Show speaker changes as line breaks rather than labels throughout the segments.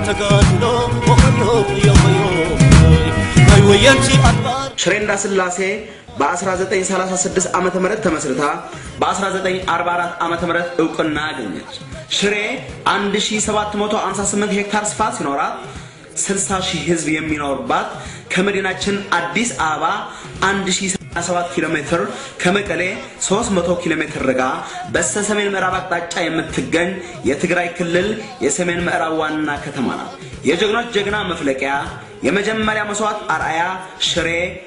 ተጋድሎ ኦዮ ዮዮ ናይ ወየንቲ ኣድባር
ሽሬ እንዳስላሴ በ1936 ዓመተ ምህረት ተመስርታ በ1944 ዓመተ ምህረት እውቅና አገኘች። ሽሬ 1758 ሄክታር ስፋት ሲኖራት 60 ሺህ ህዝብ የሚኖርባት ከመዲናችን አዲስ አበባ 1087 ኪሎ ሜትር ከመቀሌ 300 ኪሎ ሜትር ርቃ በስተ ሰሜን ምዕራብ አቅጣጫ የምትገኝ የትግራይ ክልል የሰሜን ምዕራብ ዋና ከተማ ናት። የጀግኖች ጀግና መፍለቂያ የመጀመሪያ መስዋዕት አርአያ ሽሬ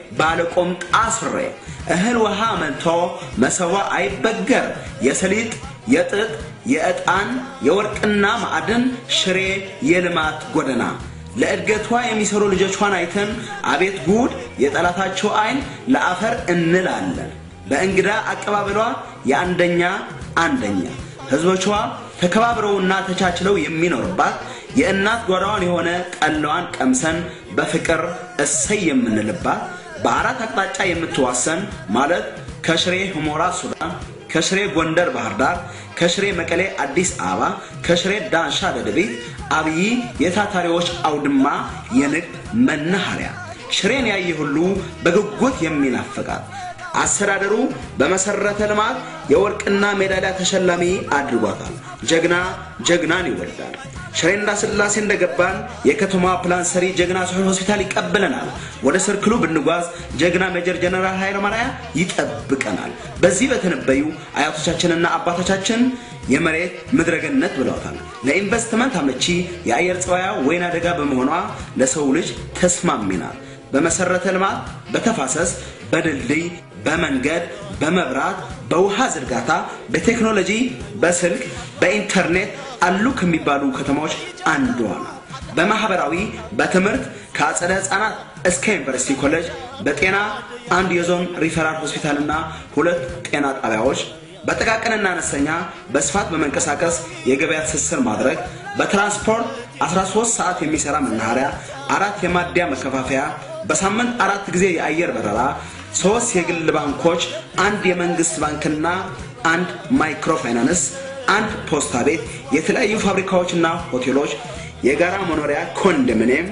ባለቆምጣ ሱሬ እህል ውሃ መልቶ መሰዋ አይበገር የሰሊጥ የጥጥ የዕጣን የወርቅና ማዕድን ሽሬ የልማት ጎዳና ለእድገቷ የሚሰሩ ልጆቿን አይተን አቤት ጉድ የጠላታቸው አይን ለአፈር እንላለን። በእንግዳ አቀባበሏ የአንደኛ አንደኛ ህዝቦቿ ተከባብረውና ተቻችለው የሚኖርባት የእናት ጓዳዋን የሆነ ጠላዋን ቀምሰን በፍቅር እሰይ የምንልባት በአራት አቅጣጫ የምትዋሰን ማለት ከሽሬ ሁመራ ሱዳን፣ ከሽሬ ጎንደር ባህር ዳር፣ ከሽሬ መቀሌ አዲስ አበባ፣ ከሽሬ ዳንሻ ደደቢት፣ አብይ የታታሪዎች አውድማ የንግድ መናኸሪያ ሽሬን ያየ ሁሉ በጉጉት የሚናፍቃት አስተዳደሩ በመሰረተ ልማት የወርቅና ሜዳሊያ ተሸላሚ አድርጓታል። ጀግና ጀግናን ይወልዳል። ሽሬ እንዳስላሴ እንደገባን የከተማ ፕላን ሰሪ ጀግና ስሑል ሆስፒታል ይቀበለናል። ወደ ሰርክሉ ብንጓዝ ጀግና ሜጀር ጀነራል ኃይለ ማርያ ይጠብቀናል። በዚህ በተነበዩ አያቶቻችንና አባቶቻችን የመሬት ምድረገነት ብለውታል። ለኢንቨስትመንት አመቺ የአየር ጸባያ ወይና ደጋ በመሆኗ ለሰው ልጅ ተስማሚ ናት። በመሰረተ ልማት፣ በተፋሰስ፣ በድልድይ፣ በመንገድ፣ በመብራት፣ በውሃ ዝርጋታ፣ በቴክኖሎጂ፣ በስልክ፣ በኢንተርኔት አሉ ከሚባሉ ከተማዎች አንዷ ናት። በማህበራዊ፣ በትምህርት ከአጸደ ህፃናት እስከ ዩኒቨርሲቲ ኮሌጅ፣ በጤና አንድ የዞን ሪፈራል ሆስፒታልና ሁለት ጤና ጣቢያዎች በጥቃቅንና አነስተኛ በስፋት በመንቀሳቀስ የገበያ ትስስር ማድረግ፣ በትራንስፖርት 13 ሰዓት የሚሰራ መናኸሪያ፣ አራት የማደያ መከፋፈያ፣ በሳምንት አራት ጊዜ የአየር በረራ፣ ሶስት የግል ባንኮች፣ አንድ የመንግስት ባንክና አንድ ማይክሮ ፋይናንስ፣ አንድ ፖስታ ቤት፣ የተለያዩ ፋብሪካዎችና ሆቴሎች፣ የጋራ መኖሪያ ኮንዶሚኒየም፣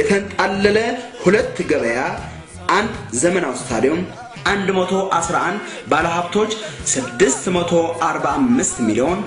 የተንጣለለ ሁለት ገበያ፣ አንድ ዘመናዊ ስታዲየም 111 ባለሀብቶች 645 ሚሊዮን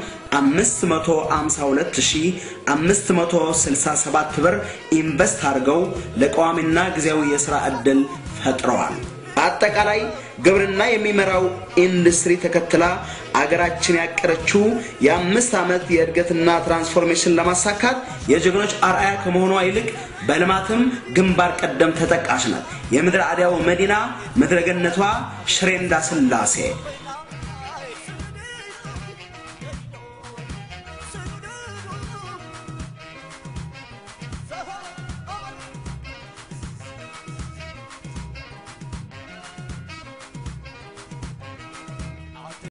552567 ብር ኢንቨስት አድርገው ለቋሚና ጊዜያዊ የሥራ ዕድል ፈጥረዋል። በአጠቃላይ ግብርና የሚመራው ኢንዱስትሪ ተከትላ አገራችን ያቀረችው የአምስት ዓመት የእድገትና ትራንስፎርሜሽን ለማሳካት የጀግኖች አርአያ ከመሆኗ ይልቅ በልማትም ግንባር ቀደም ተጠቃሽ ናት። የምድረ አድያው መዲና ምድረገነቷ ሽሬ እንዳስላሴ